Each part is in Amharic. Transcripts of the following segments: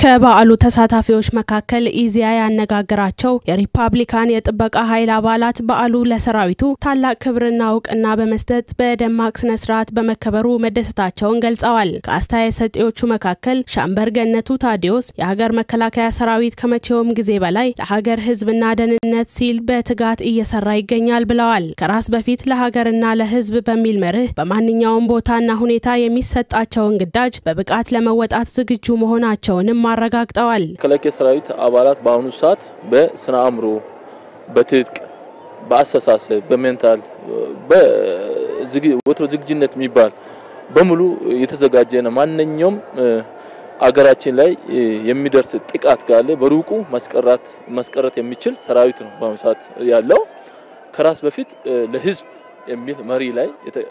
ከበዓሉ ተሳታፊዎች መካከል ኢዜአ ያነጋገራቸው የሪፐብሊካን የጥበቃ ኃይል አባላት በዓሉ ለሰራዊቱ ታላቅ ክብርና እውቅና በመስጠት በደማቅ ስነ ስርዓት በመከበሩ መደሰታቸውን ገልጸዋል። ከአስተያየት ሰጪዎቹ መካከል ሻምበር ገነቱ ታዲዮስ የሀገር መከላከያ ሰራዊት ከመቼውም ጊዜ በላይ ለሀገር ሕዝብና ደህንነት ሲል በትጋት እየሰራ ይገኛል ብለዋል። ከራስ በፊት ለሀገርና ለሕዝብ በሚል መርህ በማንኛውም ቦታና ሁኔታ የሚሰጣቸውን ግዳጅ በብቃት ለመወጣት ዝግጁ መሆናቸውንም አረጋግጠዋል። መከላከያ ሰራዊት አባላት በአሁኑ ሰዓት በስነ አእምሮ፣ በትጥቅ፣ በአስተሳሰብ፣ በሜንታል ወትሮ ዝግጁነት የሚባል በሙሉ የተዘጋጀ ነው። ማንኛውም አገራችን ላይ የሚደርስ ጥቃት ካለ በሩቁ ማስቀራት ማስቀረት የሚችል ሰራዊት ነው በአሁኑ ሰዓት ያለው። ከራስ በፊት ለህዝብ የሚል መሪ ላይ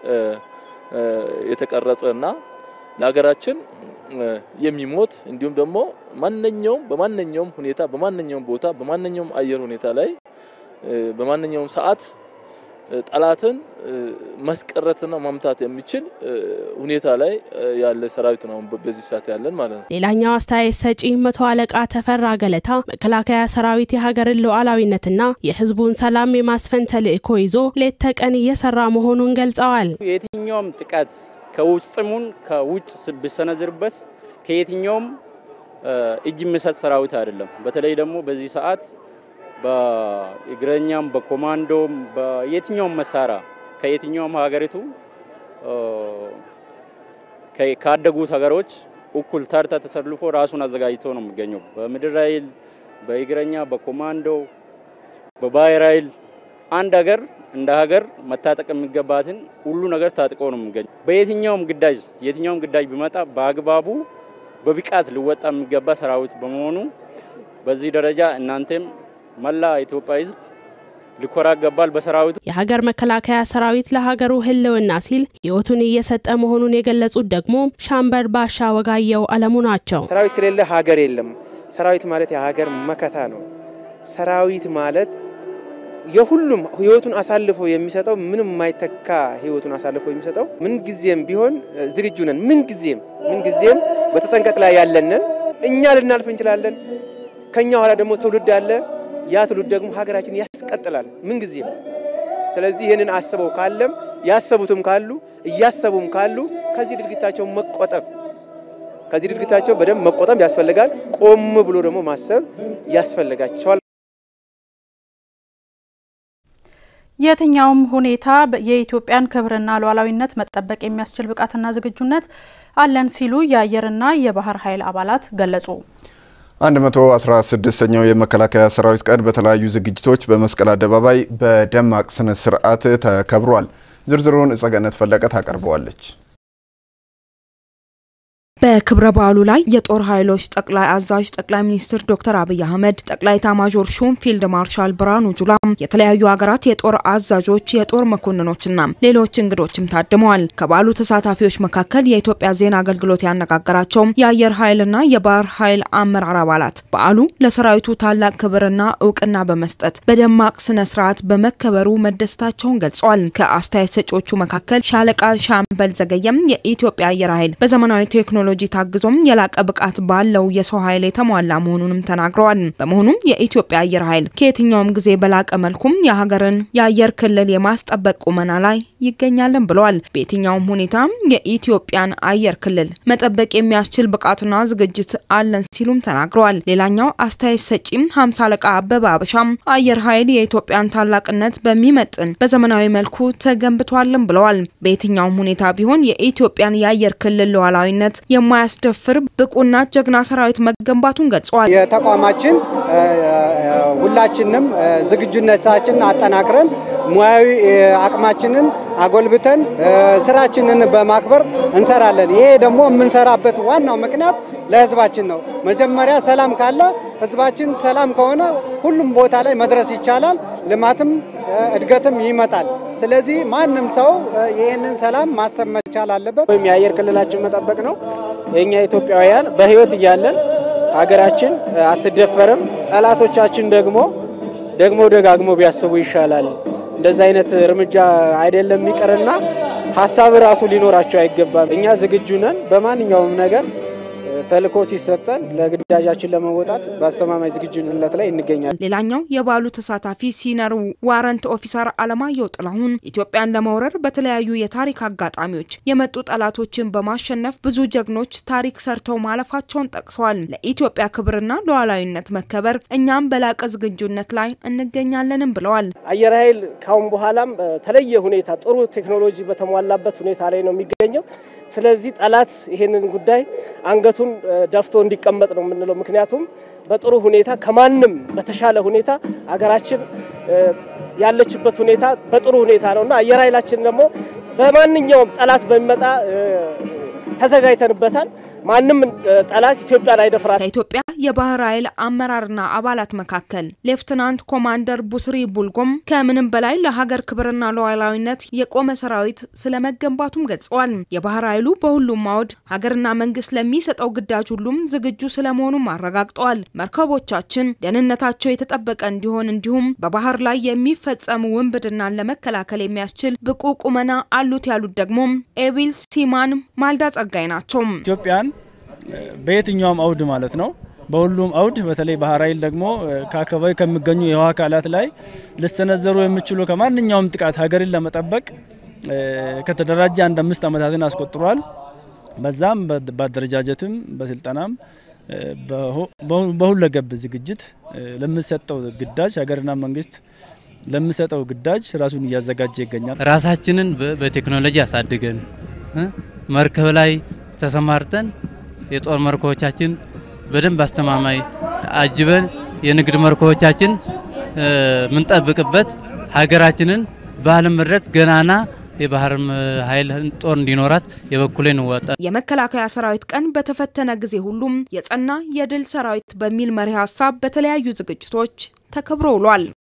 የተቀረጸ እና ለሀገራችን የሚሞት እንዲሁም ደግሞ ማንኛውም በማንኛውም ሁኔታ በማንኛውም ቦታ በማንኛውም አየር ሁኔታ ላይ በማንኛውም ሰዓት ጠላትን ማስቀረትና ማምታት የሚችል ሁኔታ ላይ ያለ ሰራዊት ነው በዚህ ሰዓት ያለን ማለት ነው። ሌላኛው አስተያየት ሰጪ መቶ አለቃ ተፈራ ገለታ መከላከያ ሰራዊት የሀገርን ሉዓላዊነትና የህዝቡን ሰላም የማስፈን ተልዕኮ ይዞ ሌት ተቀን እየሰራ መሆኑን ገልጸዋል። የትኛውም ጥቃት ከውስጥሙን ከውጭ ቢሰነዝርበት ከየትኛውም እጅ የሚሰጥ ሰራዊት አይደለም። በተለይ ደግሞ በዚህ ሰዓት በእግረኛም በኮማንዶም በየትኛውም መሳሪያ ከየትኛውም ሀገሪቱ ካደጉት ሀገሮች እኩል ተርታ ተሰልፎ ራሱን አዘጋጅቶ ነው የሚገኘው። በምድር ኃይል፣ በእግረኛ፣ በኮማንዶ፣ በባህር ኃይል አንድ ሀገር እንደ ሀገር መታጠቅ የሚገባትን ሁሉ ነገር ታጥቆ ነው የሚገኘው። በየትኛውም ግዳጅ የትኛውም ግዳጅ ቢመጣ በአግባቡ በብቃት ሊወጣ የሚገባ ሰራዊት በመሆኑ በዚህ ደረጃ እናንተም መላ ኢትዮጵያ ሕዝብ ሊኮራ ይገባል በሰራዊቱ። የሀገር መከላከያ ሰራዊት ለሀገሩ ሕልውና ሲል ሕይወቱን እየሰጠ መሆኑን የገለጹት ደግሞ ሻምበል ባሻ ወጋየው አለሙ ናቸው። ሰራዊት ከሌለ ሀገር የለም። ሰራዊት ማለት የሀገር መከታ ነው። ሰራዊት ማለት የሁሉም ህይወቱን አሳልፎ የሚሰጠው ምንም የማይተካ ህይወቱን አሳልፎ የሚሰጠው ምንጊዜም ቢሆን ዝግጁ ነን። ምንጊዜም ምንጊዜም በተጠንቀቅ ላይ ያለንን እኛ ልናልፍ እንችላለን። ከኛ ኋላ ደግሞ ትውልድ አለ። ያ ትውልድ ደግሞ ሀገራችን ያስቀጥላል ምንጊዜም። ስለዚህ ይህንን አስበው ካለም ያሰቡትም ካሉ እያሰቡም ካሉ ከዚህ ድርጊታቸው መቆጠብ ከዚህ ድርጊታቸው በደንብ መቆጠብ ያስፈልጋል። ቆም ብሎ ደግሞ ማሰብ ያስፈልጋቸዋል። የትኛውም ሁኔታ የኢትዮጵያን ክብርና ሉዓላዊነት መጠበቅ የሚያስችል ብቃትና ዝግጁነት አለን ሲሉ የአየርና የባህር ኃይል አባላት ገለጹ። 116ኛው የመከላከያ ሰራዊት ቀን በተለያዩ ዝግጅቶች በመስቀል አደባባይ በደማቅ ስነ ስርዓት ተከብሯል። ዝርዝሩን እጸገነት ፈለቀ ታቀርበዋለች። በክብረ በዓሉ ላይ የጦር ኃይሎች ጠቅላይ አዛዥ ጠቅላይ ሚኒስትር ዶክተር አብይ አህመድ፣ ጠቅላይ ኤታማዦር ሹም ፊልድ ማርሻል ብርሃኑ ጁላ፣ የተለያዩ ሀገራት የጦር አዛዦች፣ የጦር መኮንኖችና ሌሎች እንግዶችም ታድመዋል። ከበዓሉ ተሳታፊዎች መካከል የኢትዮጵያ ዜና አገልግሎት ያነጋገራቸው የአየር ኃይልና የባህር ኃይል አመራር አባላት በዓሉ ለሰራዊቱ ታላቅ ክብርና እውቅና በመስጠት በደማቅ ስነ ስርዓት በመከበሩ መደሰታቸውን ገልጸዋል። ከአስተያየት ሰጪዎቹ መካከል ሻለቃ ሻምበል ዘገየም የኢትዮጵያ አየር ኃይል በዘመናዊ ቴክኖሎጂ ቴክኖሎጂ ታግዞም የላቀ ብቃት ባለው የሰው ኃይል የተሟላ መሆኑንም ተናግረዋል። በመሆኑም የኢትዮጵያ አየር ኃይል ከየትኛውም ጊዜ በላቀ መልኩም የሀገርን የአየር ክልል የማስጠበቅ ቁመና ላይ ይገኛለን ብለዋል። በየትኛውም ሁኔታም የኢትዮጵያን አየር ክልል መጠበቅ የሚያስችል ብቃትና ዝግጅት አለን ሲሉም ተናግረዋል። ሌላኛው አስተያየት ሰጪም ሀምሳ አለቃ አበበ አበሻም አየር ኃይል የኢትዮጵያን ታላቅነት በሚመጥን በዘመናዊ መልኩ ተገንብቷልን ብለዋል። በየትኛውም ሁኔታ ቢሆን የኢትዮጵያን የአየር ክልል ሉዓላዊነት የማያስደፍር ብቁና ጀግና ሰራዊት መገንባቱን ገልጸዋል። የተቋማችን ሁላችንም ዝግጁነታችንን አጠናክረን ሙያዊ አቅማችንን አጎልብተን ስራችንን በማክበር እንሰራለን። ይሄ ደግሞ የምንሰራበት ዋናው ምክንያት ለህዝባችን ነው። መጀመሪያ ሰላም ካለ ህዝባችን ሰላም ከሆነ ሁሉም ቦታ ላይ መድረስ ይቻላል። ልማትም እድገትም ይመጣል። ስለዚህ ማንም ሰው ይህንን ሰላም ማሰብ መቻል አለበት። ወይም የአየር ክልላችን መጠበቅ ነው። የእኛ ኢትዮጵያውያን በህይወት እያለን ሀገራችን አትደፈርም። ጠላቶቻችን ደግሞ ደግሞ ደጋግሞ ቢያስቡ ይሻላል። እንደዚህ አይነት እርምጃ አይደለም ይቅርና ሀሳብ ራሱ ሊኖራቸው አይገባም። እኛ ዝግጁ ነን በማንኛውም ነገር ተልዕኮ ሲሰጠን ለግዳጃችን ለመወጣት በአስተማማኝ ዝግጁነት ላይ እንገኛለን። ሌላኛው የበዓሉ ተሳታፊ ሲነር ዋረንት ኦፊሰር አለማየሁ ጥላሁን ኢትዮጵያን ለመውረር በተለያዩ የታሪክ አጋጣሚዎች የመጡ ጠላቶችን በማሸነፍ ብዙ ጀግኖች ታሪክ ሰርተው ማለፋቸውን ጠቅሰዋል። ለኢትዮጵያ ክብርና ሉዓላዊነት መከበር እኛም በላቀ ዝግጁነት ላይ እንገኛለንም ብለዋል። አየር ኃይል ካሁን በኋላም በተለየ ሁኔታ ጥሩ ቴክኖሎጂ በተሟላበት ሁኔታ ላይ ነው የሚገኘው። ስለዚህ ጠላት ይሄንን ጉዳይ አንገቱን ደፍቶ እንዲቀመጥ ነው የምንለው። ምክንያቱም በጥሩ ሁኔታ ከማንም በተሻለ ሁኔታ አገራችን ያለችበት ሁኔታ በጥሩ ሁኔታ ነው እና አየር ኃይላችን ደግሞ በማንኛውም ጠላት በሚመጣ ተዘጋጅተንበታል። ማንም ጠላት ኢትዮጵያን አይደፍራት። ከኢትዮጵያ የባህር ኃይል አመራርና አባላት መካከል ሌፍትናንት ኮማንደር ቡስሪ ቡልጎም ከምንም በላይ ለሀገር ክብርና ሉዓላዊነት የቆመ ሰራዊት ስለመገንባቱም ገልጸዋል። የባህር ኃይሉ በሁሉም አውድ ሀገርና መንግስት ለሚሰጠው ግዳጅ ሁሉም ዝግጁ ስለመሆኑም አረጋግጠዋል። መርከቦቻችን ደህንነታቸው የተጠበቀ እንዲሆን እንዲሁም በባህር ላይ የሚፈጸሙ ውንብድናን ለመከላከል የሚያስችል ብቁ ቁመና አሉት ያሉት ደግሞ ኤቢል ሲማን ማልዳ ጸጋይ ናቸው። ኢትዮጵያን በየትኛውም አውድ ማለት ነው በሁሉም አውድ በተለይ ባህር ኃይል ደግሞ ከአካባቢ ከሚገኙ የውሃ አካላት ላይ ሊሰነዘሩ የሚችሉ ከማንኛውም ጥቃት ሀገርን ለመጠበቅ ከተደራጀ አንድ አምስት ዓመታትን አስቆጥሯል። በዛም በአደረጃጀትም በስልጠናም በሁለገብ ዝግጅት ለሚሰጠው ግዳጅ ሀገርና መንግስት ለሚሰጠው ግዳጅ ራሱን እያዘጋጀ ይገኛል። ራሳችንን በቴክኖሎጂ አሳድገን መርከብ ላይ ተሰማርተን የጦር መርከቦቻችን በደንብ አስተማማኝ አጅበን የንግድ መርከቦቻችን የምንጠብቅበት ሀገራችንን በዓለም መድረክ ገናና የባህር ኃይል ጦር እንዲኖራት የበኩሌን እወጣ። የመከላከያ ሰራዊት ቀን በተፈተነ ጊዜ ሁሉም የጸና የድል ሰራዊት በሚል መሪ ሀሳብ በተለያዩ ዝግጅቶች ተከብሮ ውሏል።